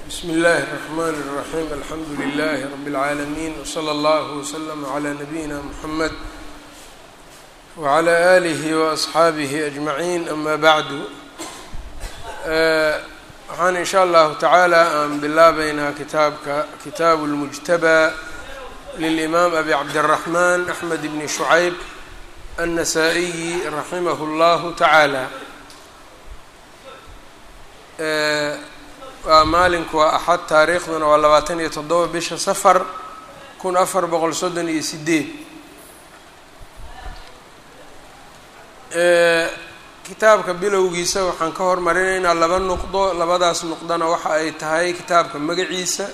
bsmi اllahi الرحmn الرaxيm alxamdu لlh rb العaalمين wslى اllah وslm عlى nabiyina mxamed wعlى آlih وأصxaabih أجmaعin ama bعdu waxaan in sha allahu tacaala aan bilaabeynaa kitaabka kitaabu اlmujtabى lilإmaam abi cabdالرaحman أxmed bn شhucayb النasaa-iyi raximah اllah taعaalى waa maalinku waa axad taariikhduna waa labaatan iyo toddoba bisha safar kun afar boqol soddon iyo sideed kitaabka bilowgiisa waxaan ka hormarinaynaa laba nuqdo labadaas nuqdona waxa ay tahay kitaabka magaciisa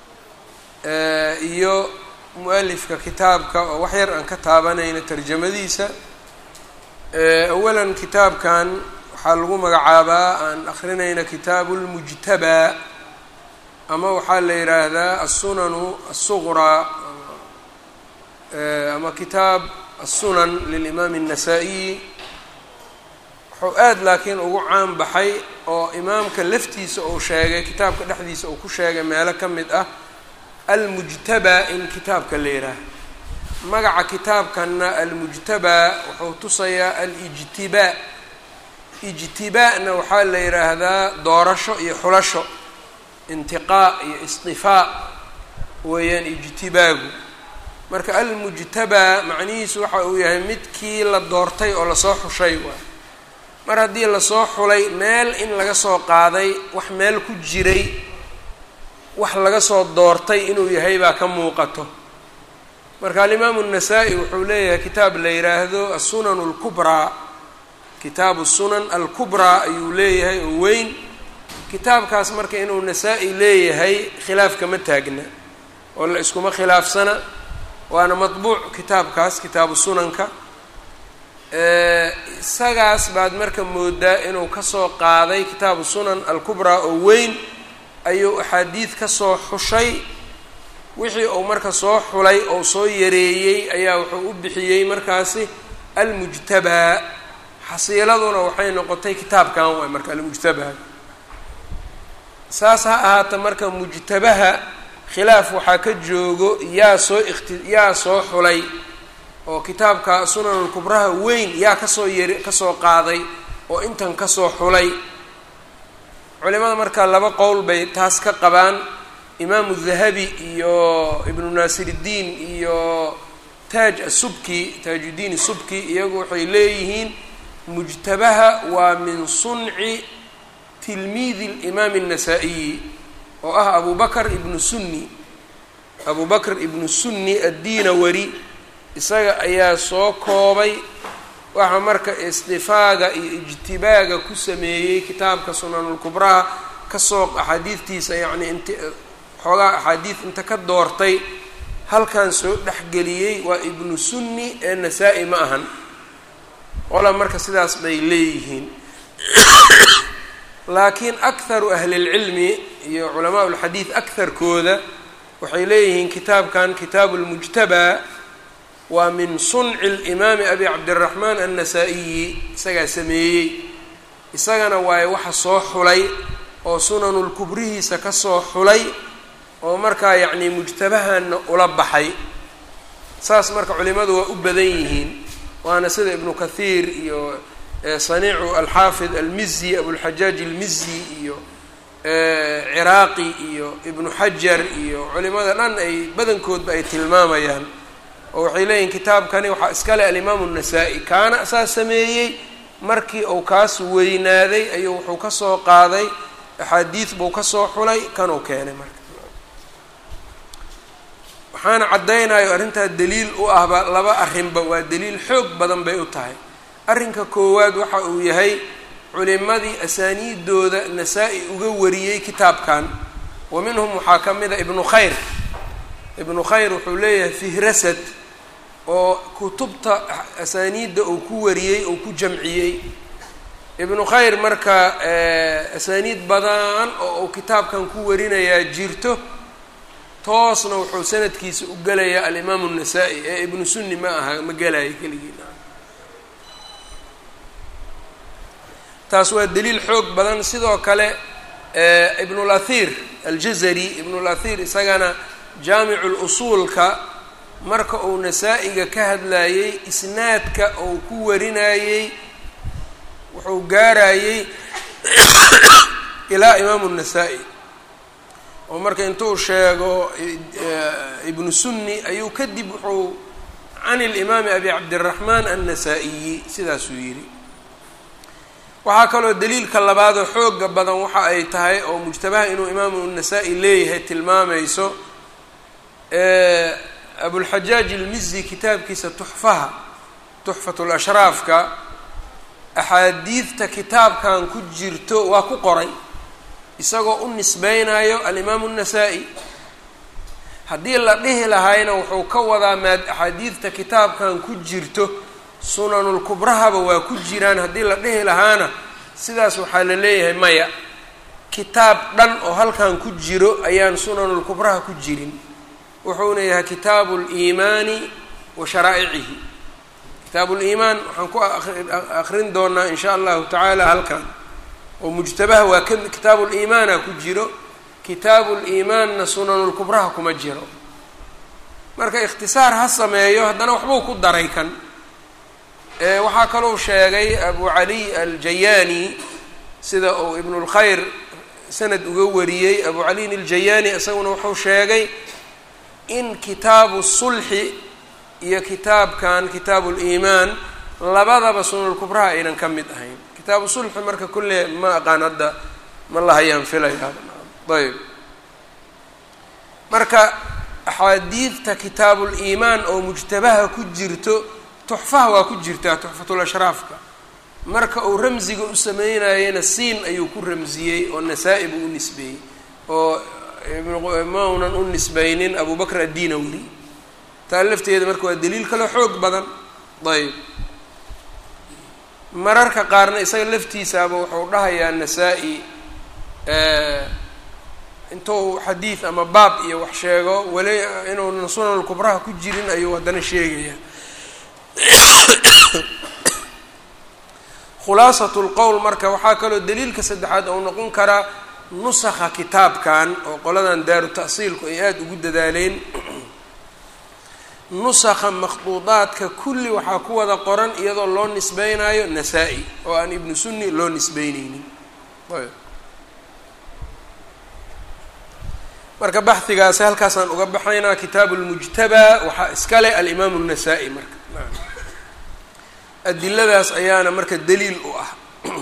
iyo mu-alifka kitaabka oo wax yar aan ka taabanayna tarjamadiisa awalan kitaabkan waxaa lagu magacaabaa aan akrinayna kitaabu lmujtabaa ama waxaa la yidhaahdaa assunanu assuqraa ama kitaab assunan lilimaami الnasaa-iyi wuxuu aad laakiin ugu caan baxay oo imaamka laftiisa uu sheegay kitaabka dhexdiisa uu ku sheegay meelo ka mid ah almujtabaa in kitaabka la yidhaaha magaca kitaabkanna almujtabaa wuxuu tusayaa alijtibaa ijtibaa'na waxaa la yidhaahdaa doorasho iyo xulasho intiqaa iyo istifaa weeyaan ijtibaagu marka almujtabaa macnihiisu waxa uu yahay midkii la doortay oo lasoo xushay waay mar haddii lasoo xulay meel in laga soo qaaday wax meel ku jiray wax laga soo doortay inuu yahay baa ka muuqato marka alimaamu الnasaa-i wuxuu leeyahay kitaab la yidhaahdo assunan اlkubraa kitaabu sunan alkubraa ayuu leeyahay oo weyn kitaabkaas marka inuu nasaa-i leeyahay khilaaf kama taagna oo la iskuma khilaafsana waana matbuuc kitaabkaas kitaabu sunanka isagaas baad marka moodaa inuu kasoo qaaday kitaabu sunan alkubraa oo weyn ayuu axaadiid kasoo xushay wixii uu marka soo xulay oo soo yareeyey ayaa wuxuu u bixiyey markaasi almujtabaa xasiiladuna waxay noqotay kitaabkan waay marka almujtabaha saas ha ahaata marka mujtabaha khilaaf waxaa ka joogo yaa soo ikti yaa soo xulay oo kitaabka sunanulkubraha weyn yaa kasoo yari kasoo qaaday oo intan kasoo xulay culimada marka laba qowl bay taas ka qabaan imaamu dahabi iyo ibnu naasiriddiin iyo taaj asubki taajuddiin subki iyagu waxay leeyihiin mujtabaha waa min sunci tilmiidi limaami الnasaa-iyi oo ah abu bakr ibnu sunni abu bakr ibnu sunni addiinawari isaga ayaa soo koobay waxaa marka istifaaga iyo ijtibaaga ku sameeyey kitaabka sunanulkubraha kasoo axaadiidtiisa yacni int xoogaa axaadiid inta ka doortay halkan soo dhexgeliyey waa ibnu sunni ee nasaa-i ma ahan qola marka sidaas bay leeyihiin laakiin akharu ahli اlcilmi iyo culamaa اlxadiid akarkooda waxay leeyihiin kitaabkan kitaabu اlmujtabaa waa min sunci اlimaami abi cabdiraxmaan annasaa-iyi isagaa sameeyey isagana waaye waxa soo xulay oo sunanulkubrihiisa kasoo xulay oo markaa yacni mujtabahanna ula baxay saas marka culimadu waa u badan yihiin waana sida ibnu kathiir iyo saniicu alxaafid almizi abulxajaaj almizi iyo ciraaqi iyo ibnu xajar iyo culimada dhan ay badankoodba ay tilmaamayaan oo waxay leeyihin kitaabkani waxaa iskale alimaamu الnasaa-i kaana saa sameeyey markii uu kaas weynaaday ayuu wuxuu kasoo qaaday axaadiid buu kasoo xulay kanuu keenay marka waxaana caddaynayo arrintaa daliil u ahba laba arrinba waa daliil xoog badan bay u tahay arrinka koowaad waxa uu yahay culimadii asaaniidooda nasaa-i uga wariyey kitaabkan wa minhum waxaa ka mid a ibnu khayr ibnu khayr wuxuu leeyahay fihrasad oo kutubta asaaniidda uu ku wariyey uu ku jamciyey ibnu khayr marka asaaniid badan oo uu kitaabkan ku warinayaa jirto toosna wuxuu sanadkiisa u gelayaa alimaamu الnasaa-i ee ibnu sunni ma aha ma gelayo keligiina taas waa daliil xoog badan sidoo kale ibnulahir aljazari ibn اlahir isagana jaamicu lusuulka marka uu nasaa-iga ka hadlayey isnaadka uu ku warinayey wuxuu gaarayey ilaa imaamu الnasaa-i oo marka intuu sheego ibnu sunni ayuu kadib wuxuu can اlimaami abi cabdiraxmaan annasaa-iyi sidaasuu yidhi waxaa kaloo daliilka labaadoo xooga badan waxa ay tahay oo mujtabaha inuu imaamu nasaa-i leeyahay tilmaamayso abulxajaaj ilmizi kitaabkiisa tuxfaha tuxfat lashraafka axaadiidta kitaabkan ku jirto waa ku qoray isagoo u nisbeynayo alimaamu الnasaa-i haddii la dhihi lahaayna wuxuu ka wadaa maad axaadiidta kitaabkan ku jirto sunanulkubrahaba waa ku jiraan haddii la dhihi lahaana sidaas waxaa la leeyahay maya kitaab dhan oo halkan ku jiro ayaan sunanulkubraha ku jirin wuxuuna yahay kitaabu liimaani wa sharaa'icihi kitaabu liimaan waxaan ku akrin doonaa in sha allahu tacaala halkan oo mujtabaha waa ka kitaabu liimaana ku jiro kitaabu liimaanna sunanulkubraha kuma jiro marka ikhtisaar ha sameeyo haddana waxbuu ku daray kan waxaa kalou sheegay abu caliy aljayaani sida uu ibn اlkhayr sanad uga wariyey abu caliyin aljayaani isaguna wuxuu sheegay in kitaabu sulxi iyo kitaabkan kitaabu liimaan labadaba sunanulkubraha aynan ka mid ahayn kitaabu sulxi marka kulle ma aqaan hadda ma lahayaan filaya ayb marka axaadiidta kitaabuliimaan oo mujtabaha ku jirto tuxfaha waa ku jirtaa tuxfatulashraafka marka uu ramsiga u sameynayena siin ayuu ku ramsiyey oo nasaa-i buu u nisbeeyey oo maunan u nisbeynin abu bakr addinawli taa lafteeda marka waa daliil kaloo xoog badan ayb mararka qaarna isaga laftiisaaba wuxuu dhahayaa nasaa-i intuu xadiid ama baab iyo wax sheego weli inuunan sunanulkubraha ku jirin ayuu haddana sheegayaa khulaasat lqowl marka waxaa kaloo daliilka saddexaad ou noqon karaa nusakha kitaabkan oo qoladan daaru ta'siilku ay aada ugu dadaaleen nusakha makhduudaadka kulli waxaa ku wada qoran iyadoo loo nisbeynayo nasaa-i oo aan ibnu sunni loo nisbeyneynin marka baxigaasi halkaasaan uga baxaynaa kitaabu lmujtabaa waxaa iskale alimaamu الnasaa-i marka adiladaas ayaana marka daliil u ah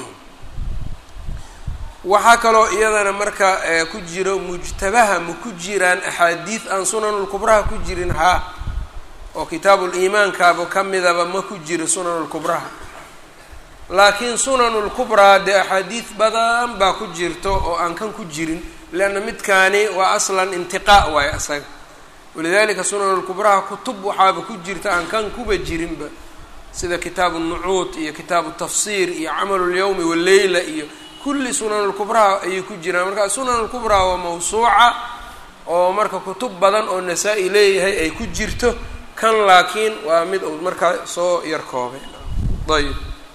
waxaa kaloo iyadana marka ku jiro mujtabaha ma ku jiraan axaadiid aan sunanulkubraha ku jirin haa oo kitaabuliimaankaaba ka midaba ma ku jiro sunanulkubraha laakiin sunanulkubraa dee axaadiid badan baa ku jirto oo aan kan ku jirin leanna midkaani waa aslan intiqaa waayo asaga walidalika sunanulkubraha kutub waxaaba ku jirta aan kan kuba jirinba sida kitaabu nucuud iyo kitaabu tafsiir iyo camalu lyawmi waleyla iyo kulli sunanulkubraha ayay ku jiraan marka sunanulkubraa waa mawsuuca oo marka kutub badan oo nasaa-i leeyahay ay ku jirto kan laakiin waa mid uu markaa soo yar koobay ayb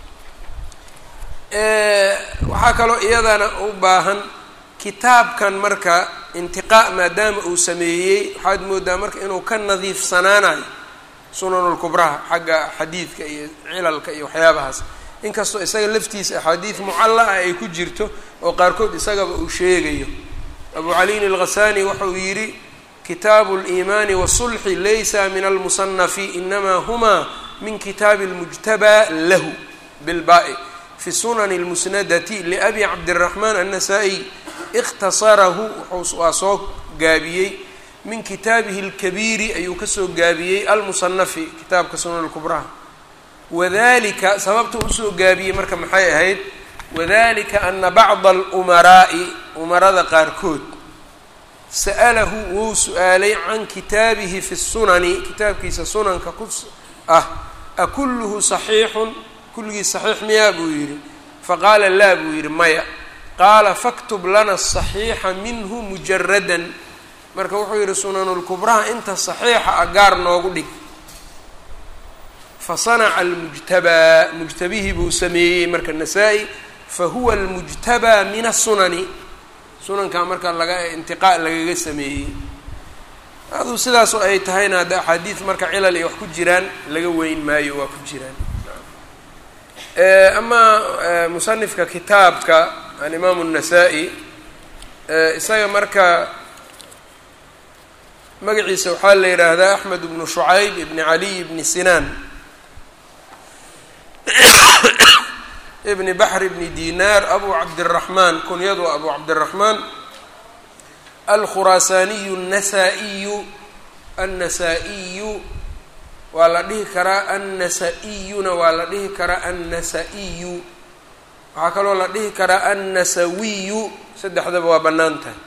waxaa kaloo iyadana u baahan kitaabkan marka intiqaa maadaama uu sameeyey waxaad moodaa marka inuu ka nadiifsanaanayo sunanulkubraha xagga xadiidka iyo cilalka iyo waxyaabahaas inkastoo isaga laftiisa axaadiid mucalla ah ay ku jirto oo qaarkood isagaba uu sheegayo abu caliyin alghasani wuxuu yidhi kitaabu liimaani wasulxi laysa min almusanafi inamaa huma min kitaabi اlmujtabaa lahu bilbaai fi sunani اlmusnadati liabi cabdiraxmaan annasaa-iy ikhtasarahu waa soo gaabiyey min kitaabihi اlkabiiri ayuu kasoo gaabiyey almusanafi kitaabka sunan kubraha wadalika sababta usoo gaabiyey marka maxay ahayd wadalika ana bacda alumaraa'i umarada qaarkood sa'alahu wou su-aalay can kitaabihi fi sunani kitaabkiisa sunanka ku ah akulluhu saxiixun kulligiis saxiix miyaa buu yidhi faqaala laa buu yidhi maya qaala faktub lana asaxiixa minhu mujaradan marka wuxuu yidhi sunanulkubraha inta saxiixa ah gaar noogu dhig fasanaca almujtabaa mujtabihii buu sameeyey marka nasaa-i fahuwa almujtabaa min asunani sunankaa marka laga intiqaa lagaga sameeyey aduu sidaas oo ay tahayna hadda axaadiid marka cilal iyo wax ku jiraan laga weyn maayo waa ku jiraan amaa musanifka kitaabka alimaamu الnasaa-i isaga marka magaciisa waxaa la yidhaahdaa axmed bnu shucayb ibni caliy ibni sinaan ibni baxr ibni dinaar abu cabdiraxmaan kunyadu abu cabdiraxmaan alkhuraasaaniyu الnasaa-iyu annasa-iyu waa la dhihi karaa annasa-iyuna waa la dhihi karaa annasa-iyu waxaa kaloo la dhihi karaa annasawiyu saddexdaba waa bannaan tahay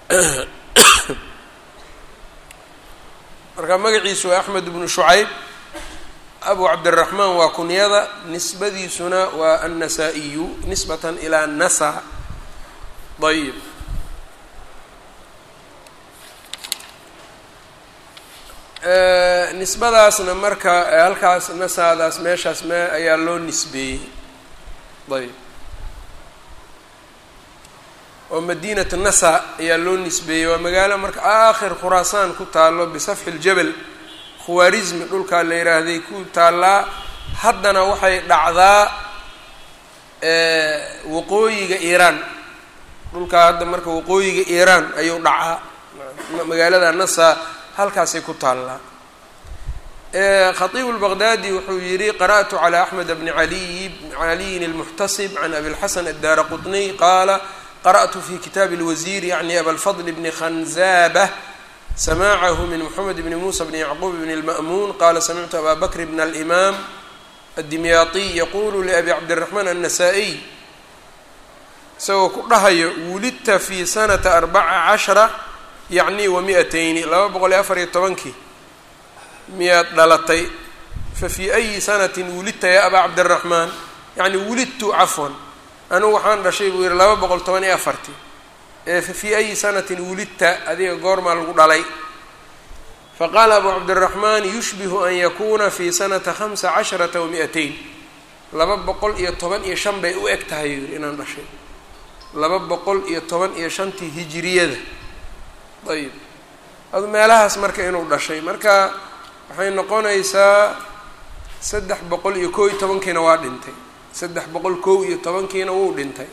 marka magaciisu waa axmed bnu shucayb abu cabdiraxmaan waa kunyada nisbadiisuna waa annasa-iyu nisbatan ilaa nasa ayib nisbadaasna marka halkaas nasaadaas meeshaas me ayaa loo nisbeeyey ayb oo madiinatu nasa ayaa loo nisbeeyey waa magaalo marka aakhir khuraasaan ku taalo bisafxi ljabal khawaarismi dhulkaa la yidhaahday ku taallaa haddana waxay dhacdaa waqooyiga iiraan dhulkaa hadda marka waqooyiga iiraan ayuu dhacaa magaalada nasa halkaasay ku taallaa khatiibu lbaqdaadi wuxuu yihi qara'tu calى axmed bni aliy caliyin اlmuxtasib can abi lxasan addaara qطniy qaala qarأtu fi kitaabi اlwasiir yacni abalfadl bni khanzabة samaacahu min mxamed bni musa bni yacquub bni اlma'muun qala samictu aba bakr bn اlimam addimyaatiy yaqulu liabi cabdiraxmaan الnasaa-iy isagoo ku dhahayo wulidta fi sanata arbaca cashra yacni wa mi-atayni laba boqol iyo afar iyo tobankii miyaad dhalatay fa fii ayi sanatin wulidta yaa abaa cabdiraxmaan yacni wulidtu cafwan anugu waxaan dhashay buu yihi laba boqol toban iyo afartii ee fa fii ayi sanatin wulidta adiga goormaa lagu dhalay faqaala abu cabdiraxmaan yushbihu an yakuuna fi sanata khamsa casharata wa mi-atayn laba boqol iyo toban iyo shan bay u eg tahay yuu yihi inaan dhashay laba boqol iyo toban iyo shantii hijiriyada ayib adu meelahaas marka inuu dhashay marka waxay noqonaysaa saddex boqol iyo kow iyo tobankiina waa dhintay saddex boqol kow iyo tobankiina wuu dhintay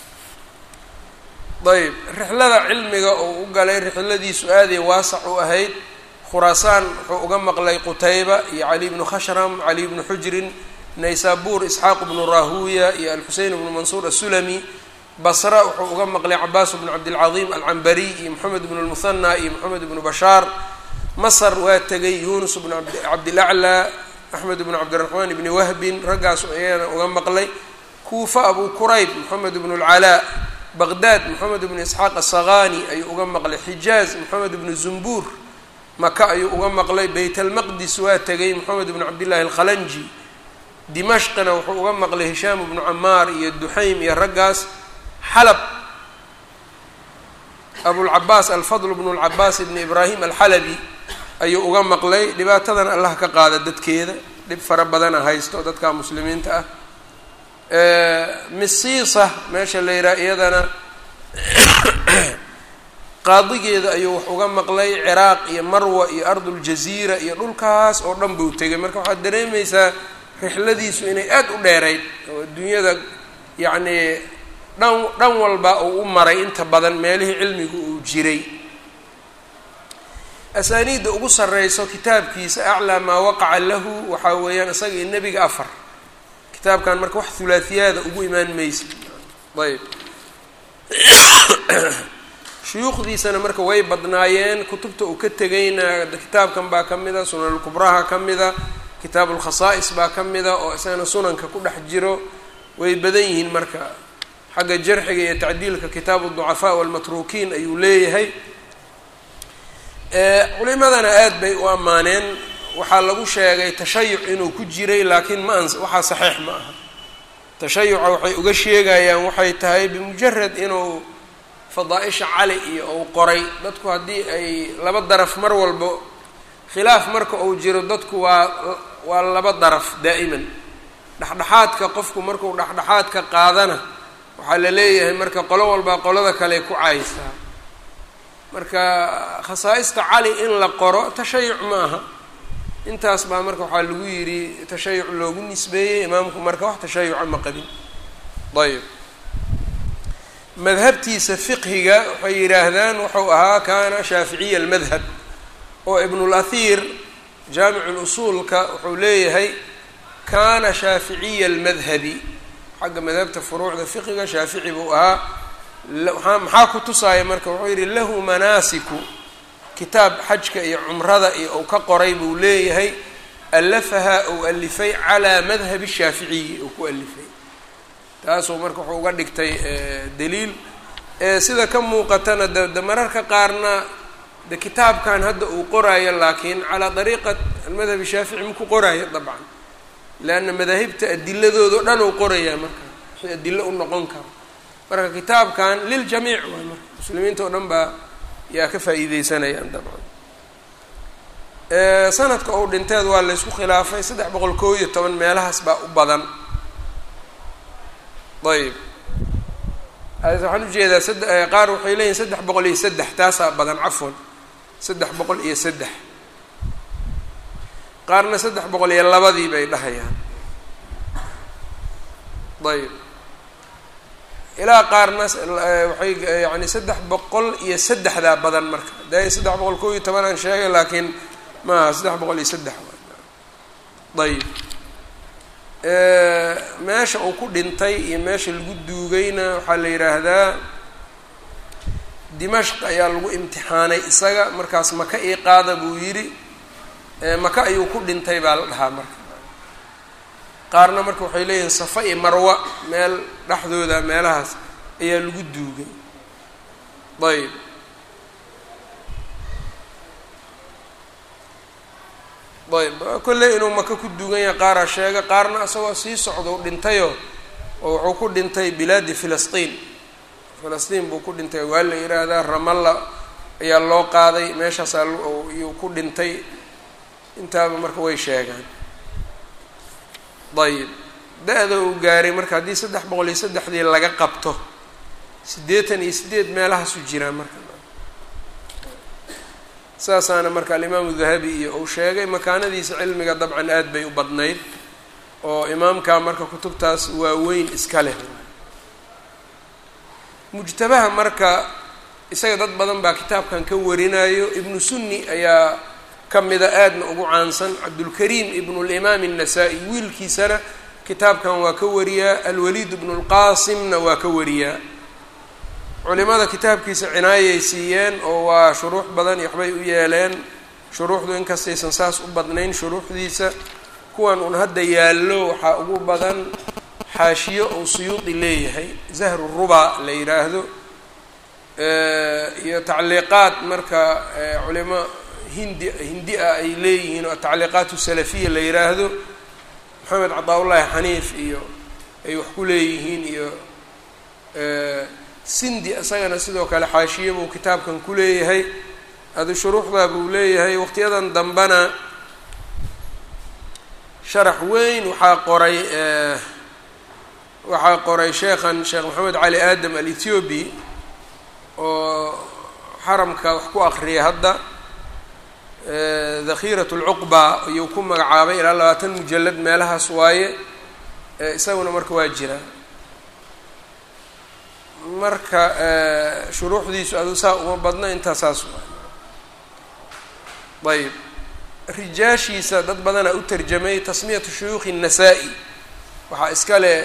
ayb rixlada cilmiga uu u galay rixladiisu aaday waasac u ahayd khuraasaan wuxuu uga maqlay qutayba iyo cali bnu khashram cali bnu xujrin naysabur isxaaq bnu rahuya iyo alxusein bnu mansuur asulami basra wuxuu uga maqlay cabaas bnu cabdilcadiim alcambariy iyo moxamed bnu lmuhana iyo moxamed bnu bashaar masr waa tegay yunus bnu cabdilaclaa axmed bnu cabdiraxmaan bni wahbin raggaasu ayagana uga maqlay kuufa abu kurayb moxamed bnu lcalaa baqdaad moxamed bnu isxaaq asaqani ayuu uga maqlay xijaaz moxamed bnu zumbuur maka ayuu uga maqlay beyt almaqdis waa tegay moxamed bnu cabdillahi alkhalanji dimashqina wuxuu uga maqlay hishaam bnu camaar iyo duxaym iyo raggaas xalab abulcabaas alfadl bnu lcabaas ibni ibraahim alxalabi ayuu uga maqlay dhibaatadan allah ka qaada dadkeeda dhib fara badana haysto dadka muslimiinta ah misiisa meesha la yidhaha iyadana qaadigeeda ayuu wax uga maqlay ciraaq iyo marwa iyo arduljaziira iyo dhulkaas oo dhan buu tegay marka waxaad dareemaysaa rixladiisu inay aada u dheerayd oo adduunyada yacnii dhan dhan walba uu u maray inta badan meelihii cilmigu uu jiray asaaniidda ugu sarreyso kitaabkiisa aclaa maa waqaca lahu waxaa weeyaan isaga iyo nebiga afar kitaabkan marka wax hulaatiyaada ugu imaan maysa ayb shuyuukhdiisana marka way badnaayeen kutubta uu ka tegayna kitaabkan baa ka mida sunanulkubraha ka mida kitaab ulkhasaa'is baa ka mida oo isagana sunanka ku dhex jiro way badan yihiin marka xagga jarxiga iyo tacdiilka kitaabu ducafaa walmatruukiin ayuu leeyahay culimadana aad bay u ammaaneen waxaa lagu sheegay tashayuc inuu ku jiray laakiin ma ans waxaa saxiix ma aha tashayuca waxay uga sheegayaan waxay tahay bimujarad inuu fadaa-isha cali iyo uu qoray dadku haddii ay laba daraf mar walbo khilaaf marka uu jiro dadku waa waa laba daraf daa'iman dhexdhexaadka qofku markuu dhexdhexaadka qaadana waxaa la leeyahay marka qolo walbaa qolada kale ku caaysaa marka khasaa-ista cali in la qoro tashayuc ma aha intaas baa marka waxaa lagu yidhi tashayuc loogu nisbeeyey imaamku marka wax tashayuca ma qabin ayb madhabtiisa fiqhiga waxay yidhaahdaan wuxuu ahaa kaana shaaficiya almadhab oo ibnulahir jaamicu lusuulka wuxuu leeyahay kaana shaaficiya almadhabi xagga madhabta furuucda fiqiga shaafici buu ahaa maxaa ku tusaaya marka wuxuu yidhi lahu manaasiku kitaab xajka iyo cumrada iyo uu ka qoray buu leeyahay alafaha ou alifay calaa madhabi shaaficiyi uu ku alifay taasuu marka wuxuu uga dhigtay daliil sida ka muuqatana de de mararka qaarna de kitaabkan hadda uu qoraayo laakiin calaa dariiqat almadhab shaafici maku qoraayo dabcan leanna madaahibta adiladooda o dhan uu qorayaa marka wixii adilo u noqon karo marka kitaabkan liljamiic waay marka muslimiinta oo dhan baa yaa ka faa'iideysanayaan dabcan sanadka ou dhinteed waa laysku khilaafay saddex boqol koo iyo toban meelahaas baa u badan ayb waxaan ujeedaa sad qaar waxay leeyihin saddex boqol iyo saddex taasaa badan cafwan saddex boqol iyo saddex qaarna saddex boqol iyo labadii bay dhahayaan ayb ilaa qaarna waxay yani saddex boqol iyo saddexdaa badan marka de saddex boqol koo iyo toban aan sheegay laakiin maaha saddex boqol iyo saddex ayb meesha uu ku dhintay iyo meesha lagu duugayna waxaa la yidhaahdaa dimashq ayaa lagu imtixaanay isaga markaas maka ii qaada buu yidhi maka ayuu ku dhintay baa la dhahaa marka qaarna marka waxay leeyihiin safa iyo marwa meel dhexdooda meelahaas ayaa lagu duugay ayb ayb kolley inuu maka ku duugan yahay qaaraa sheega qaarna isagoo sii socdo u dhintayoo oo wuxuu ku dhintay bilaadi filistiin filistiin buu ku dhintay waa la yidhaahdaa ramalla ayaa loo qaaday meeshaasaa yuu ku dhintay intaaba marka way sheegaan ayib da-da uu gaaray marka haddii saddex boqol iyo saddexdii laga qabto siddeetan iyo siddeed meelahaasu jiraa marka saasaana marka alimaamu dahabi iyo uu sheegay makaanadiisa cilmiga dabcan aad bay u badnayd oo imaamka marka kutubtaas waaweyn iska leh mujtabaha marka isaga dad badan baa kitaabkan ka warinayo ibnu sunni ayaa ka mida aadna ugu caansan cabdulkariim ibnu limaam الnasaa-i wiilkiisana kitaabkan waa ka wariyaa alwaliid ibnu lqaasimna waa ka wariyaa culimada kitaabkiisa cinaayay siiyeen oo waa shuruux badan iyo waxbay u yeeleen shuruuxdu inkastaysan saas u badnayn shuruuxdiisa kuwan un hadda yaallo waxaa ugu badan xaashiyo uu suyuudi leeyahay zahru ruba la yidhaahdo iyo tacliiqaad marka culimo hindi hindi ah ay leeyihiin oo tacliiqaat salafiya la yidhaahdo maxamed cadaa-ullaahi xaniif iyo ay wax ku leeyihiin iyo sindi isagana sidoo kale xaashiye buu kitaabkan ku leeyahay adu shuruuxdaa buu leeyahay waqtiyadan dambena sharax weyn waxaa qoray waxaa qoray sheekhan sheekh maxamed cali aadam al-ethiobi oo xaramka wax ku akriyay hadda dakhiirat lcuqba ayuu ku magacaabay ilaa labaatan mujalad meelahaas waaye isaguna marka waa jira marka shuruuxdiisu adu saa uma badna intaa saas ayb rijaashiisa dad badanaa u tarjamay tasmiyatu shuyuukhi الnasaa-i waxaa iska leh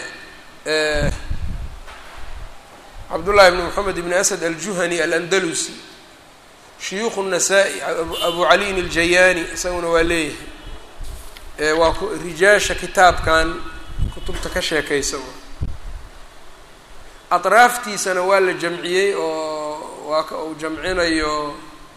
cabdullahi bn moxamed ibn asad aljuhani alandalusi shuyuukh الnasaa-i abu caliyin اljayaani isaguna waa leeyahay waa rijaasha kitaabkan kutubta ka sheekaysa atraaftiisana waa la jamciyey oo waa ka uu jamcinayo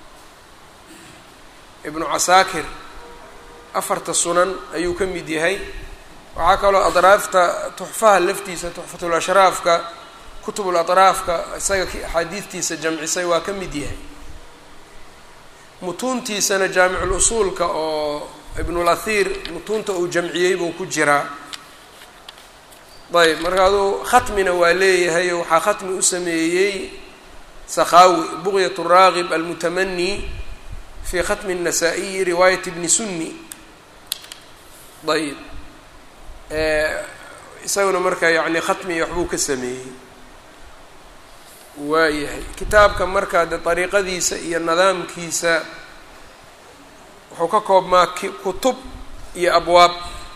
ibnu casaakir afarta sunan ayuu ka mid yahay waxaa kaloo atraafta tuxfaha laftiisa tuxfatul ashraafka kutubul atraafka isaga axaadiidtiisa jamcisay waa ka mid yahay mutuuntiisana jaamicul usuulka oo ibnulahir mutuunta uu jamciyey buu ku jiraa ayb marka aduu khatmina waa leeyahay oo waxaa khatmi u sameeyey sakhawi buqyat raagib almutamani fi khatmi الnasaa-iyi riwaayat bni sunni ayb isaguna marka yani khatmi waxbuu ka sameeyey waayahay kitaabka marka de dariiqadiisa iyo nidaamkiisa wuxuu ka koobmaa kutub iyo abwaab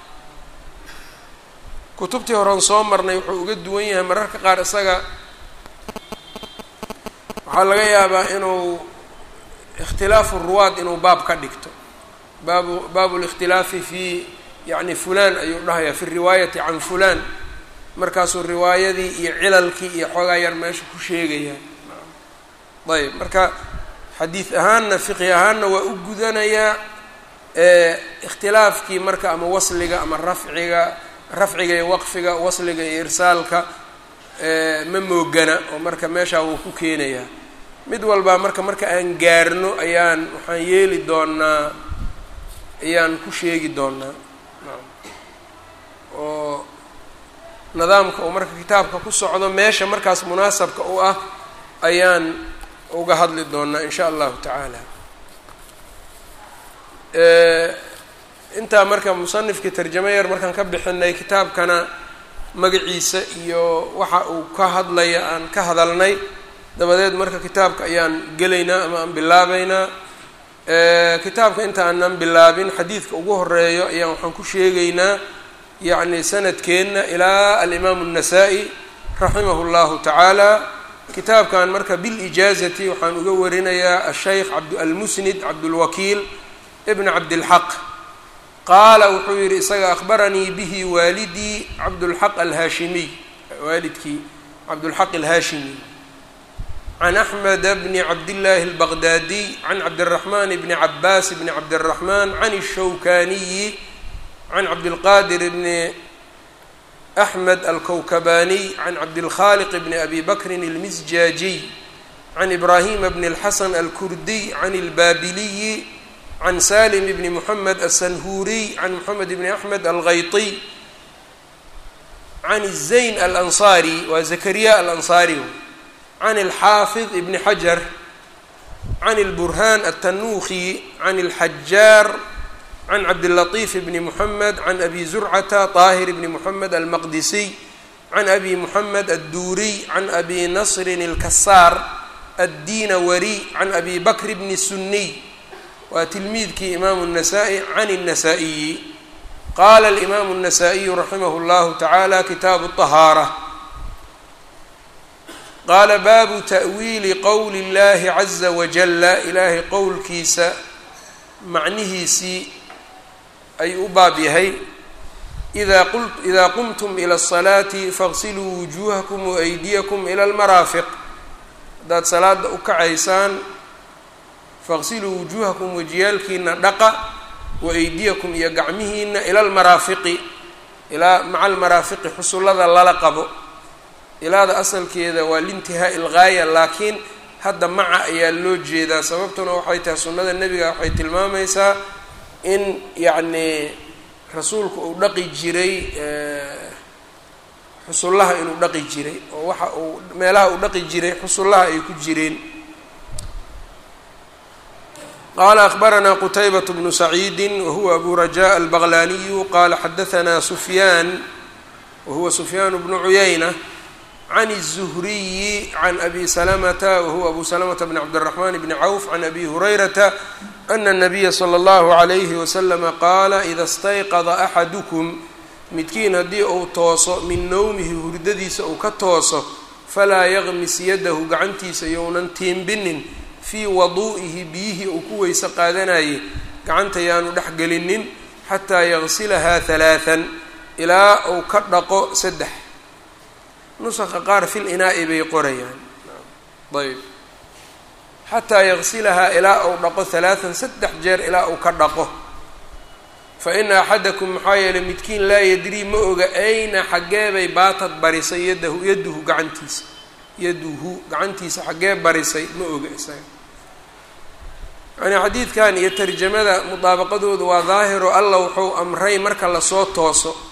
kutubtii horen soo marnay wuxuu uga duwan yahay mararka qaar isaga waxaa laga yaabaa inuu ikhtilaafu ruwaad inuu baab ka dhigto baabu baabu likhtilaafi fi yani fulan ayuu dhahayaa fi riwaayati can fulan markaasuu riwaayadii iyo cilalkii iyo xoogaa yar meesha ku sheegaya ayb marka xadiid ahaanna fiqi ahaanna waa u gudanayaa ikhtilaafkii marka ama wasliga ama rafciga rafciga iyo waqfiga wasliga iyo irsaalka ma moogana oo marka meeshaa wuu ku keenayaa mid walbaa marka marka aan gaarno ayaan waxaan yeeli doonaa ayaan ku sheegi doonaa oo nidaamka uu marka kitaabka ku socdo meesha markaas munaasabka u ah ayaan uga hadli doonaa in sha allahu tacaala intaa marka musanifkii tarjamo yar markaan ka bixinay kitaabkana magaciisa iyo waxa uu ka hadlaya aan ka hadalnay dabadeed marka kitaabka ayaan gelaynaa ama aan bilaabeynaa kitaabka inta aanan bilaabin xadiidka ugu horeeyo ayaan waxaan ku sheegaynaa yacni sanadkeenna ilaa alimaamu الnasaa-i raximahu اllahu tacaala kitaabkan marka bilijaazati waxaan uga warinayaa asheykh almusnid cabdulwakiil ibn cabdilxaq qaala wuxuu yihi isaga akhbaranii bihi waalidii cabdulxaq alhaashimiy waalidkii cabdulxaq alhaashimi can axmed bni cabdillaahi albaqdaadiy can cabdiraxmaan bni cabaas bni cabdiraxmaan can الshawkaniyi can cabdilqaadir bni axmed alkowkabaniy can cabdilkhaliq bni abi bakrin almisjaajiy can ibraahima bni اlxasan alkurdiy can اlbaabiliyi can salim bni moxamed aلsanhuriy can moxamed bni axmed alghaytiy can zayn alansaari waa zakariya alansaari can alxaafid ibni xajar can اlburhaan altanuukhi can اlxajaar can cabdilatiif bni moxamed can abi zurcata طaahir bni moxamed almaqdisiy can abi moxamed adduuriy can abi nasrin اlkasaar addinawari can abi bakr bni suniy waa tilmiidkii imaamu الnasaa-i can الnasaa-iyi qaala alimaamu الnasaa-iyu raximah اllahu tacaala kitaabu الطahaarة qaala baabu ta'wiili qowli اllahi caza wajala ilaahay qowlkiisa macnihiisii ayuu u baab yahay ida qu idaa qumtum ilى الصalaati faغsiluu wujuuhakum waaydiyakum ilى اlmaraafiq haddaad salaada u kacaysaan faqsiluu wujuuhakum wajiyaalkiina dhaqa wa aydiyakum iyo gacmihiina ila almaraafiqi ilaa maca almaraafiqi xusullada lala qabo ilaada asalkeeda waa liintihaa'i ilgaaya laakiin hadda maca ayaa loo jeedaa sababtuna waxay tahay sunnada nebiga waxay tilmaamaysaa in yacnii rasuulku uu dhaqi jiray xusullaha inuu dhaqi jiray oo waxa uu meelaha uu dhaqi jiray xusullaha ay ku jireen qala akbarana qtaybaة bnu saciidi wahuwa abu rajaء albaqlaniyu qala xadaثna sufyaan wahuwa sufyaan bnu cuyayna can الzuhriyi can abi salamata wahuwa abu salamata bn cabdالraxman bni cawf can abi hurayrata ana الnabiya slى اllahu عalayhi waslama qaala ida اstayqada axadukum midkiin haddii uu tooso min nowmihi hurdadiisa uu ka tooso falaa yaqmis yadahu gacantiisa younan tiimbinin fii waduu'ihi biyihii uu ku weyse qaadanayay gacanta yaanu dhex gelinin xataa yagsilahaa halaathan ilaa uu ka dhaqo saddex nusaqa qaar fil inaa'i bay qorayaan ayb xataa yagsilahaa ilaa uu dhaqo halaathan saddex jeer ilaa uu ka dhaqo fa ina axadakum maxaa yeelay midkiin laa yadrii ma oga ayna xaggeebay baatad barisay yadahu yaduhu gacantiisa yaduhu gacantiisa xaggee barisay ma oga isaga yani xadiidkan iyo tarjamada mudaabaqadooda waa daahiro allah wuxuu amray marka lasoo tooso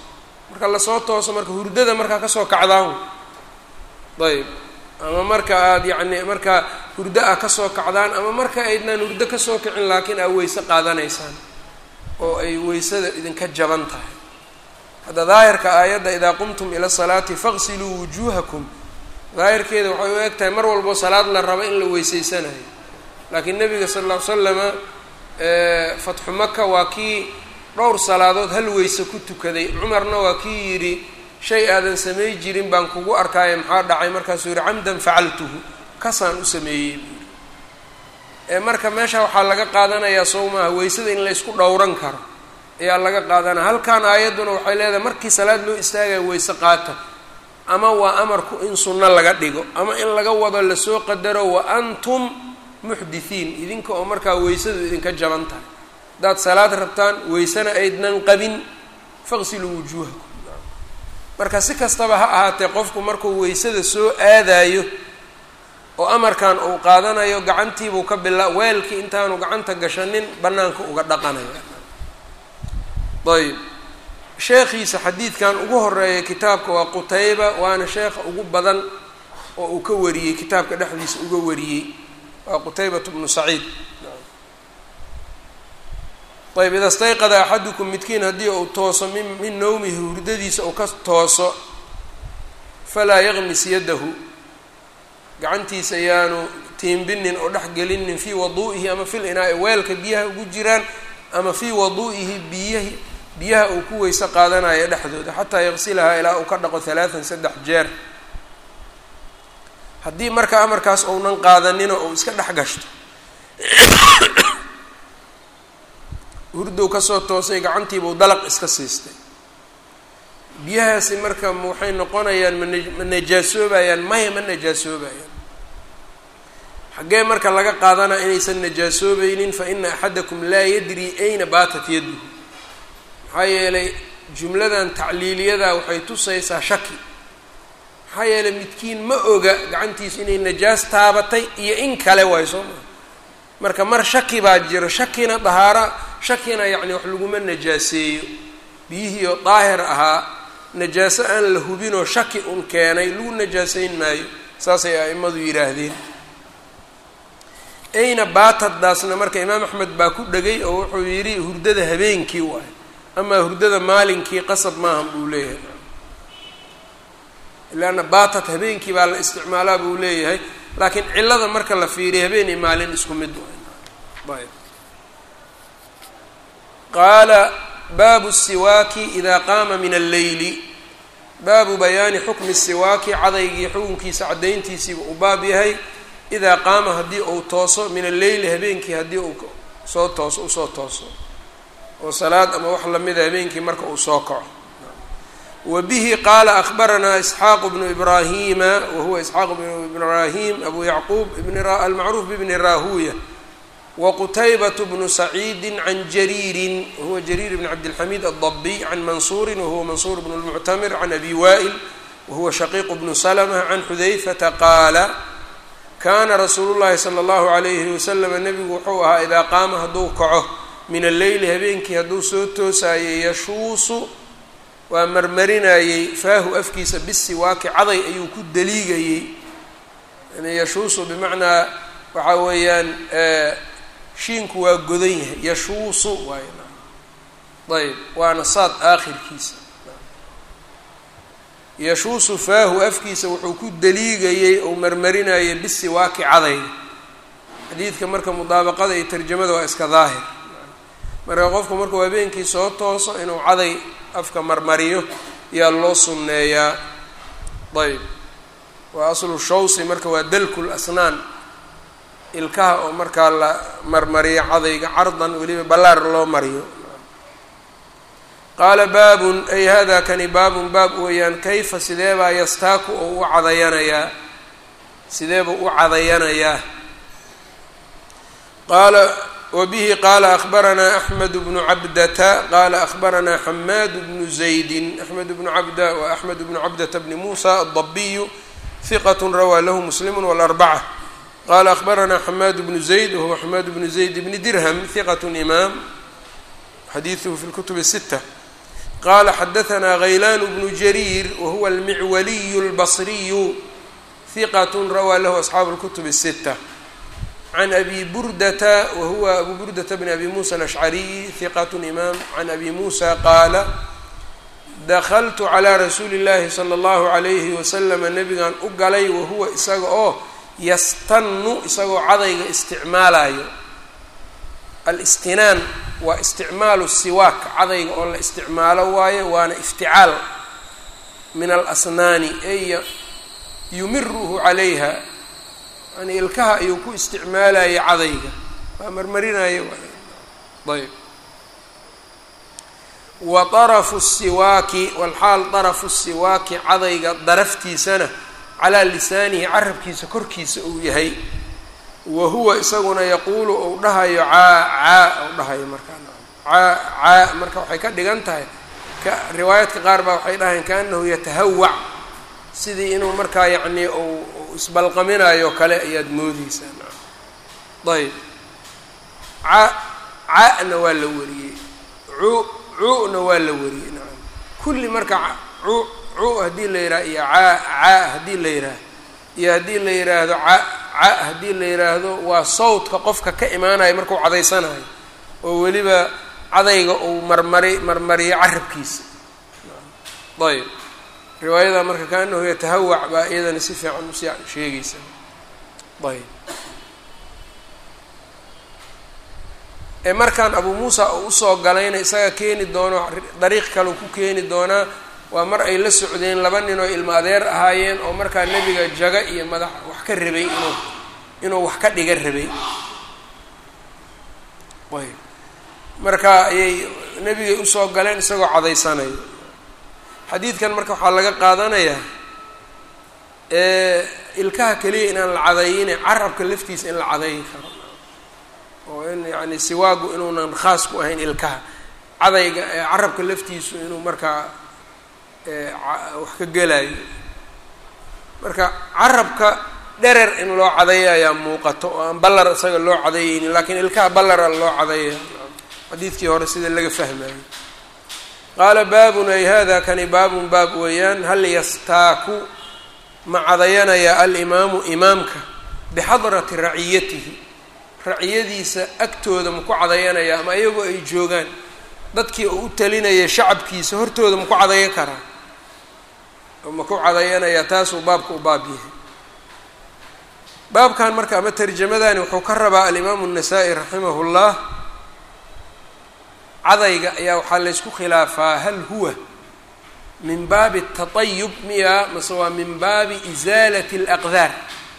marka lasoo tooso marka hurdada markaa kasoo kacdaan ayb ama marka aada yacni marka hurdo ah kasoo kacdaan ama marka aydnaan hurdo kasoo kicin laakiin aad weyse qaadanaysaan oo ay weysada idinka jaban tahay hadda daahirka aayadda idaa qumtum ila salaati faqsiluu wujuuhakum daahirkeeda waxay u eg tahay mar walbo salaad la rabo in la weyseysanayo laakiin nabiga sala alla ly slama fatxu maka waa kii dhowr salaadood hal weyse ku tukaday cumarna waa kii yidhi shay aadan samay jirin baan kugu arkaaye maxaa dhacay markaasuu yihi camdan facaltuhu kasaan u sameeyey buuri ee marka meesha waxaa laga qaadanayaa sow maaha weysada in laysku dhowran karo ayaa laga qaadanaya halkan aayadduna waxay leedahay markii salaad loo istaagaya weyse qaata ama waa amarku in sunno laga dhigo ama in laga wado lasoo qadaro wa antum muxdithiin idinka oo markaa weysadu idinka jaban tahay haddaad salaad rabtaan weysena aydnan qabin faqsiluu wujuuhakum marka si kastaba ha ahaatee qofku markuu weysada soo aadayo oo amarkan uu qaadanayo gacantiibuu ka bila weelkii intaanu gacanta gashanin bannaanka uga dhaqanayo ayb sheekhiisa xadiidkan ugu horeeya kitaabka waa qutayba waana sheekha ugu badan oo uu ka wariyey kitaabka dhexdiisa uga wariyey waa qutaybat bnu saciid ayb ida stayqada axadukum midkiin haddii uu tooso min min nawmihi hurdadiisa uu ka tooso falaa yaqmis yadahu gacantiisa yaanu tiimbinin oo dhex gelinin fii waduu'ihi ama fil inaa weelka biyaha ugu jiraan ama fii waduu'ihi biyahi biyaha uu ku weyse qaadanayo dhexdooda xataa yaqsilahaa ilaa uu ka dhaqo halaatan saddex jeer haddii marka amarkaas ounan qaadanino ou iska dhex gashto hurdow kasoo toosay gacantiibuu dalaq iska siistay biyahaasi marka waxay noqonayaan mana ma najaasoobayaan maya ma najaasoobayaan xaggee marka laga qaadanaa inaysan najaasoobaynin fa ina axadakum laa yadri ayna baatat yaduhu maxaa yeelay jumladan tacliiliyadaa waxay tusaysaa shaki maxaa yeelay midkiin ma oga gacantiisa inay najaas taabatay iyo in kale waay soo maa marka mar shaki baa jiro shakina dahaara shakina yacni wax laguma najaaseeyo biyihii oo daahir ahaa najaaso aan la hubinoo shaki un keenay lagu najaaseyn maayo saasay a'immadu yidhaahdeen ayna baatadaasna marka imaam axmed baa ku dhegay oo wuxuu yidhi hurdada habeenkii waayo amaa hurdada maalinkii qasab maahan buu leeyahay ilaana baatad habeenkii baa la isticmaalaa buu leeyahay laakiin cillada marka la fiiriya habeen iyo maalin isku mid waay ayb qaala baabu siwaaki idaa qaama min alleyli baabu bayaani xukmi siwaaki cadaygii xukunkiisa caddayntiisiiba uu baab yahay idaa qaama haddii uu tooso min alleyli habeenkii haddii uu soo tooso usoo tooso oo salaad ama wax lamida habeenkii marka uu soo kaco wa bihi qaala akbaranaa isxaaqu bnu ibraahima wa huwa isxaaq bnu ibraahim abu yacquub almacruuf bibni raahuya wqtaybaة bnu saciidi can jariiri wahuwa jariir bn cabdilxamiid aldabiy can mansuuri wahuwa mansuur bn lmuctamir can abi wa'il wahuwa shaqiiq bnu slma can xudayfata qaala kana rasuulu llahi salى اllahu alayhi waslama nebigu wuxuu ahaa idaa qaama hadduu kaco min alleyli habeenkii hadduu soo toosaayey yashuusu waa marmarinayey faahu afkiisa bisiwaaki caday ayuu ku daliigayey yani yashuusu bimacnaa waxaa weeyaan shiinku waa godan yahay yashuusu waay ayb waana saad aakhirkiisa yashuusu faahu afkiisa wuxuu ku daliigayey ou marmarinayay bisiwaaki cadayga xadiidka marka mudaabaqada iyo tarjamada waa iska daahir marka qofku markuu habeenkii soo tooso inuu caday afka marmariyo yaa loo sunneeyaa ayb waa aslu shawsi marka waa dalkul asnaan ilkaha oo markaa la marmariyo cadayga cardan weliba ballaar loo mariyo qaala baabun ay hada kani baabun baab weeyaan kayfa sideebaa yastaaku oo u cadayanayaa sideebuu u cadayanayaa qaala wabihi qaala akbaranaa axmed bnu cabdata qaala akbaranaa xamaad bnu zaydin axmed bnu cabda wa axmed bnu cabdata bni muusa aldabiyu hiqat rawaa lahu muslimu wاlarbaca qala akbaranaa xamaad bnu zayd wahuwa xamaad bnu zayd bni dirham hiqat imaam xadiiduhu fi lkutub الsita qala xadaثna غaylan bnu jariir wahuwa almicwaliy اlbصriyu hiqat rawaa lahu asxaabu اlkutub الsita can abi burdata wahuwa abu burdata bn abi musa alashcariy hiqat imaam can abi musa qaala dakltu calىa rasuuli اllahi slى اllahu عalayhi waslama nabigan u galay wahuwa isaga oo yastanu isagoo cadayga isticmaalayo alistinaan waa isticmaalu siwaak cadayga oo la isticmaalo waayo waana ifticaal min alasnaani ay yumiruhu calayha yani ilkaha ayuu ku isticmaalaya cadayga waa marmarinayo ayb wa طarafu siwaaki walxaal طarafu siwaaki cadayga daraftiisana calaa lisaanihi carabkiisa korkiisa uu yahay wa huwa isaguna yaquulu ou dhahayo caa caa ou dhahayo markaa caa caa marka waxay ka dhigan tahay ka riwaayaadka qaar baa waxay dhahayn kaanahu yatahawac sidii inuu markaa yacnii u isbalqaminayo kale ayaad moodeysaa ayb ca ca-na waa la wariyey cu cu-na waa la wariyey nacam kulli marka cu cu haddii la yidhaha iyo caa caa haddii la yidhaaha iyo haddii la yidhaahdo ca ca haddii la yidhaahdo waa sawdka qofka ka imaanayo markuu cadaysanayo oo weliba cadayga uu marmari marmariyo carabkiisa ayb riwaayada marka kaanahu yatahawac baa iyadana si fiican usi sheegaysa ayb ee markaan abuu muusa uu usoo galayna isaga keeni doono dariiq kale ku keeni doonaa waa mar ay la socdeen laba nin oo ilmo adeer ahaayeen oo markaa nebiga jaga iyo madax wax ka rabay inuu inuu wax ka dhiga rabay ayb marka ayay nebigay usoo galeen isagoo cadaysanayo xadiidkan marka waxaa laga qaadanayaa ilkaha keliya inaan la cadayine carabka laftiisa in la cadayi karo oo in yacni siwaagu inuunan khaas ku ahayn ilkaha cadayga carabka laftiisu inuu markaa wax ka gelayo marka carabka dherer in loo cadayo ayaa muuqato oo aan ballar isaga loo cadayeynin lakiin ilkaha ballara loo cadaya xadiidkii hore sida laga fahmayo qaala baabun ay hada kani baabun baab weeyaan hal yastaaku ma cadayanaya alimaamu imaamka bixadrati raciyatihi raciyadiisa agtooda maku cadayanaya ama iyagoo ay joogaan dadkii uu u talinaya shacabkiisa hortooda maku cadayan karaa maku cadayanaya taasuu baabka u baab yahay baabkan marka ama tarjamadani wuxuu ka rabaa alimaamu الnasaa-i raximah اllah cadayga ayaa waxaa laysku khilaafaa hal huwa min baabi الtaطayub miya mase waa min baabi isaalat اlaqdaar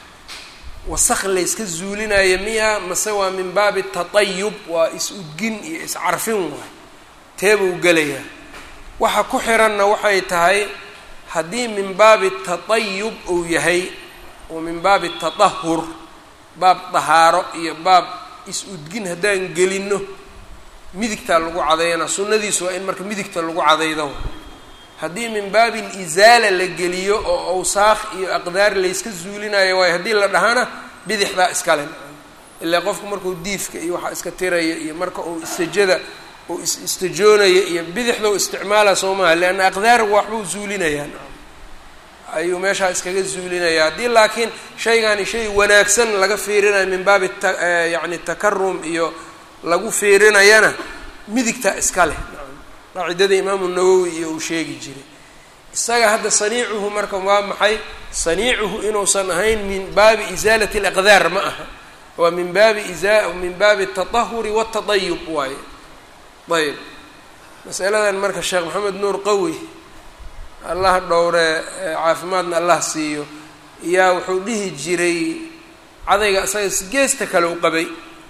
wasak layska zuulinaya miya mase waa min baabi الtaطayub waa is-udgin iyo iscarfin waay teebuu gelayaa waxa ku xiranna waxay tahay haddii min baabi taطayub uu yahay oo min baabi taطahur baab dahaaro iyo baab is-udgin haddaan gelino midigtaa lagu cadayana sunnadiisu waa in marka midigta lagu cadaydo haddii min baabi lisaala la geliyo oo awsaakh iyo aqdaar layska zuulinayo waayo haddii la dhahana bidixdaa iskale ilaa qofku markuu diifka iyo waxaa iska tiraya iyo marka uu istajada uu is istajoonaya iyo bidixdau isticmaala soo maaha leanna aqdaar waxbuu zuulinayaan ayuu meeshaa iskaga zuulinaya haddii laakiin shaygani shay wanaagsan laga fiirinayo min baabi ta yacni takarum iyo lagu fiirinayana midigta iska leh qaacidada imaamu nawowi iyo uu sheegi jiray isaga hadda saniicuhu marka waa maxay saniicuhu inuusan ahayn min baabi isaalati alaqdaar ma aha waa min baabi isa min baabi atatahuri waatadayub waaye ayb masaladan marka sheekh maxamed nuur qawi allah dhowre caafimaadna allah siiyo yaa wuxuu dhihi jiray cadayga isaga geesta kale u qabay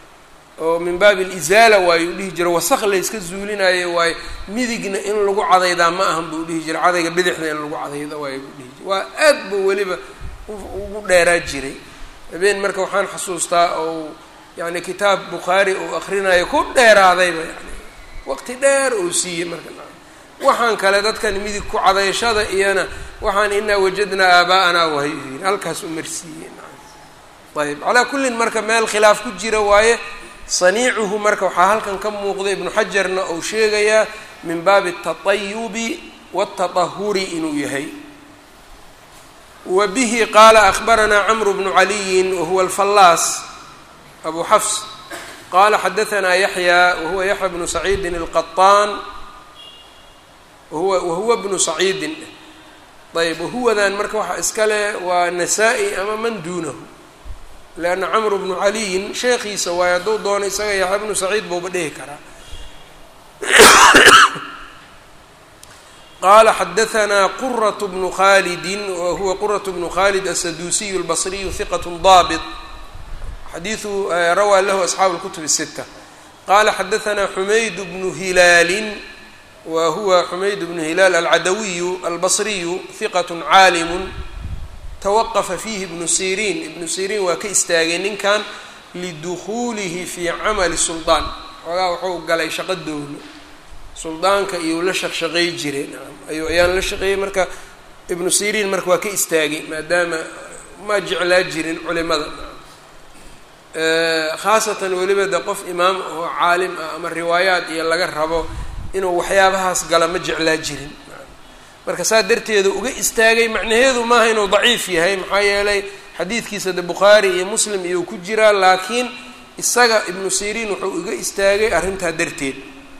oo min baabi alisaala waayuu dhihi jiray wasaq layska zuulinayo waayo midigna in lagu cadaydaa ma ahan buu dhihi jiray cadayga bidixna in lagu cadayda waayo buu dhihi jiray waa aad buu weliba ugu dheeraa jiray habeen marka waxaan xasuustaa ou yani kitaab bukhaari uu akrinayo ku dheeraadayba yani waqti dheer uu siiyey marka waxaan kale dadkan midig ku cadayshada iyana waxaan inaa wajadnaa aaba'anaa wahay u yiri halkaas u marsiiyey ayb calaa kullin marka meel khilaaf ku jira waaye saniicuhu marka waxaa halkan ka muuqda ibnu xajarna uu sheegayaa min baabi الtaطayubi wالtaطahuri inuu yahay wa bihi qaala akbaranaa cmr bnu caliyi wahuwa alfallaas abu xafs qala xadaanaa yaxya wahuwa yaxya bnu saciidin اlqaطaan wahuwa wahuwa bnu saciidin ayb wahuwadan marka waxaa iska leh waa nasaa-i ama man duunahu leanna camru bnu caliyin sheekhiisa waayo hadduu doono isaga yaxya bnu saciid buuba dhihi karaa qala xadaanaa quraة bnu khalidi wahuwa quraة bnu khalid aلsaduusiy اlbصriyu hiqaة daabط xadiiu rawaa lahu asxaabu اlkutub الsita qala xadaanaa xumayd bnu hilaali wa huwa xumayd bnu hilaal alcadawiyu albصriyu hiqaة caalimu tawaqafa fiihi ibnu siriin ibnu siriin waa ka istaagay ninkan lidukuulihi fii camali suldaan xoogaa wuxuu galay shaqo dowlo suldaanka iyou la shaqshaqey jiray ayu ayaan la shaqeeyey marka ibnu siriin marka waa ka istaagay maadaama ma jeclaa jirin culimada khaasatan weliba de qof imaam oo caalim ah ama riwaayaat iyo laga rabo inuu waxyaabahaas gala ma jeclaa jirin marka saa darteedu uga istaagay macnaheedu maaha inuu daciif yahay maxaa yeelay xadiidkiisa de bukhaari iyo muslim iyuu ku jiraa laakiin isaga ibnu siriin wuxuu uga istaagay arrintaa darteed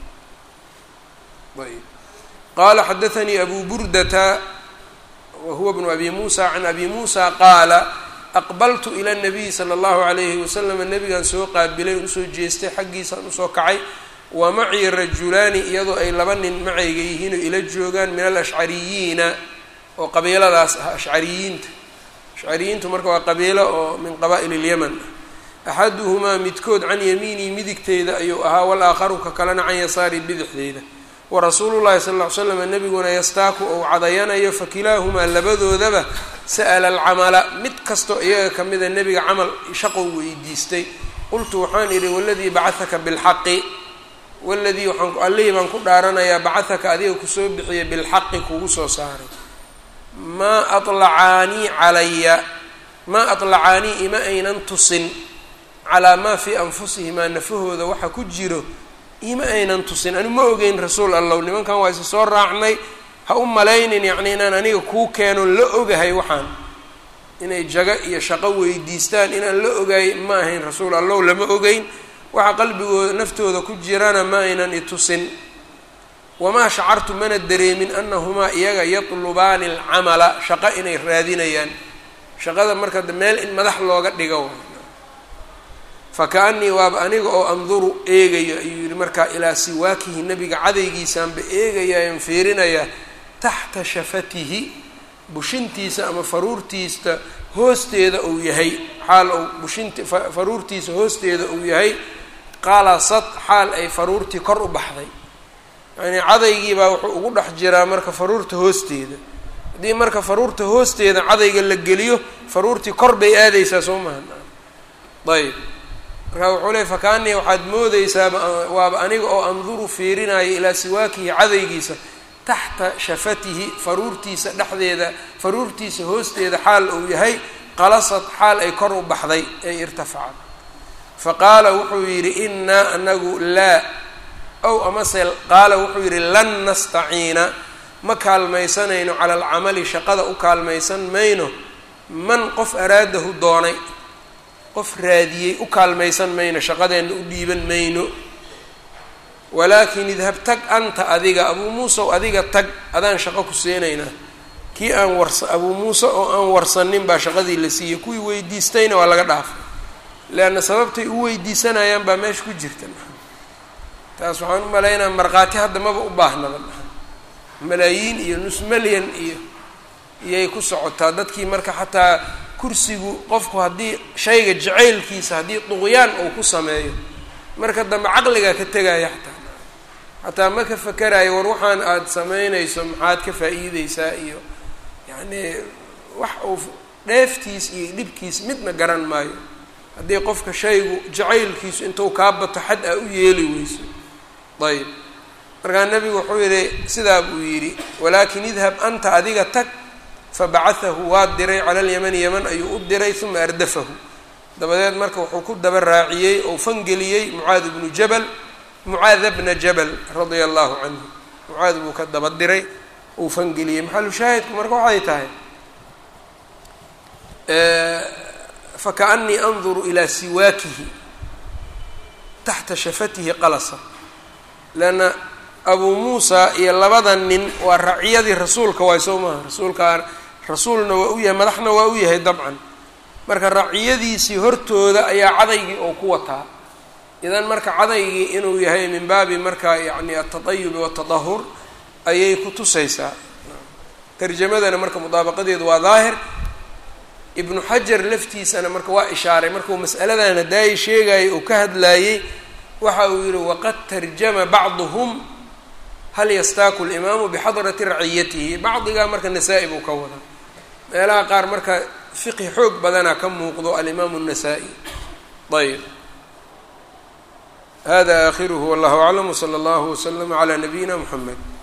ayb qaala xadaanii abu burdata wa huwa bnu abi muusa can abi muusa qaala aqbaltu ila nabiyi sala allahu calayhi wasalam nabigaan soo qaabilay usoo jeestay xaggiisaan usoo kacay wa macii rajulaani iyadoo ay laba nin macayga yihiin oo ila joogaan min alashcariyiina oo qabiiladaas ah ashcariyiinta ashcariyiintu marka waa qabiilo oo min qabaa'il ilyaman axaduhumaa midkood can yamiinii midigteyda ayuu ahaa walaakharu ka kalena can yasaari bidixdeyda warasuulu llahi sala ll ly slam nebiguna yastaaku ou cadayanayo fakilaahumaa labadoodaba sa'ala alcamala mid kastoo iyaga ka mida nebiga camal shaqow weydiistay qultu waxaan idhi waladii bacahaka bilxaqi waladii waxaan allihii baan ku dhaaranayaa bacahaka adiga kusoo bixiyay bilxaqi kugu soo saaray maa alacaanii calaya maa atlacaanii ima aynan tusin calaa maa fii anfusihimaa nafahooda waxa ku jiro ima aynan tusin anigu ma ogeyn rasuul allow nimankan waa isa soo raacnay ha u malaynin yacni inaan aniga kuu keeno la ogahay waxaan inay jago iyo shaqo weydiistaan inaan la ogaay ma ahayn rasuul allow lama ogeyn waxa qalbigooda naftooda ku jirana ma aynan itusin wamaa shacartu mana dareemin anahumaa iyaga yatlubaani alcamala shaqo inay raadinayaan shaqada marka meel in madax looga dhigo fakaanii waaba aniga oo anduru eegayo ayuu yihi markaa ilaa siwaakihi nabiga cadaygiisaanba eegayayan fiirinayaa taxta shafatihi bushintiisa ama faruurtiisa hoosteeda uu yahay xaal ou bushinti faruurtiisa hoosteeda uu yahay qalasad xaal ay faruurtii kor u baxday yacnii cadaygiibaa wuxuu ugu dhex jiraa marka faruurta hoosteeda haddii marka faruurta hoosteeda cadayga la geliyo faruurtii kor bay aadaysaa soo maha ayb markaa wuxuu leey fakaanii waxaad moodeysaa waaba aniga oo anduru fiirinayo ilaa siwaakihi cadaygiisa taxta shafatihi faruurtiisa dhexdeeda faruurtiisa hoosteeda xaal uu yahay qalasad xaal ay kor u baxday ay irtafacad fa qaala wuxuu yidhi innaa anagu laa ow amase qaala wuxuu yidhi lan nastaciina ma kaalmaysanayno cala alcamali shaqada u kaalmaysan mayno man qof araadahu doonay qof raadiyey u kaalmaysan mayno shaqadeenna u dhiiban mayno walaakin idhab tag anta adiga abuu muuse o adiga tag adaan shaqo ku siinaynaa kii aan warsa abuu muuse oo aan warsanin baa shaqadii la siiyey kuwii weydiistayna waa laga dhaafay leanna sababtay u weydiisanayaan baa meesha ku jirta taas waxaan u malaynaa markhaati hadda maba u baahnaba malaayiin iyo nus malyan iyo iyay ku socotaa dadkii marka xataa kursigu qofku haddii shayga jacaylkiisa haddii duqyaan uu ku sameeyo marka dambe caqligaa ka tegaya xataa xataa ma ka fakerayo war waxaan aada samaynayso maxaad ka faa-iideysaa iyo yacnii wax uu dheeftiis iyo dhibkiis midna garan maayo haddii qofka shaygu jacaylkiisu intuu kaa bato xad aa u yeeli weyso ayb markaa nebigu wuxuu yihi sidaa buu yidhi walaakin idhab anta adiga tag fabacahahu waa diray cala alyamani yaman ayuu u diray uma ardafahu dabadeed marka wuxuu ku daba raaciyey ou fangeliyey mucaad bnu jabal mucaada bna jabal radia allahu canhu mucaad buu ka daba diray uu fangeliyey maxalu shaahidku marka waxay tahay fakaأnii anduru ilaa siwaakihi taxta shafatihi qalasa leanna abuu muusa iyo labada nin waa raciyadii rasuulka waay soo maaha rasuulkaa rasuulna waa u yahay madaxna waa u yahay dabcan marka raciyadiisii hortooda ayaa cadaygii oo ku wataa idan marka cadaygii inuu yahay min baabi marka yacni altatayubi waatadahur ayay ku tusaysaa tarjamadana marka mudaabaqadeedu waa daahir ibnu xajar laftiisana marka waa ishaaray markuu mas'aladan hadaayi sheegayay uu ka hadlaayey waxa uu yihi waqad tarjama bacduhum hal yastaaku limaamu bixadrati raciyatihi bacdigaa marka nasaa-i buu ka wadaa meelaha qaar marka fiqhi xoog badana ka muuqdo alimaamu الnasaa-i ayb hada akhiruhu wallahu aclam wslى اllahu wslama عlى nabiyina mxamed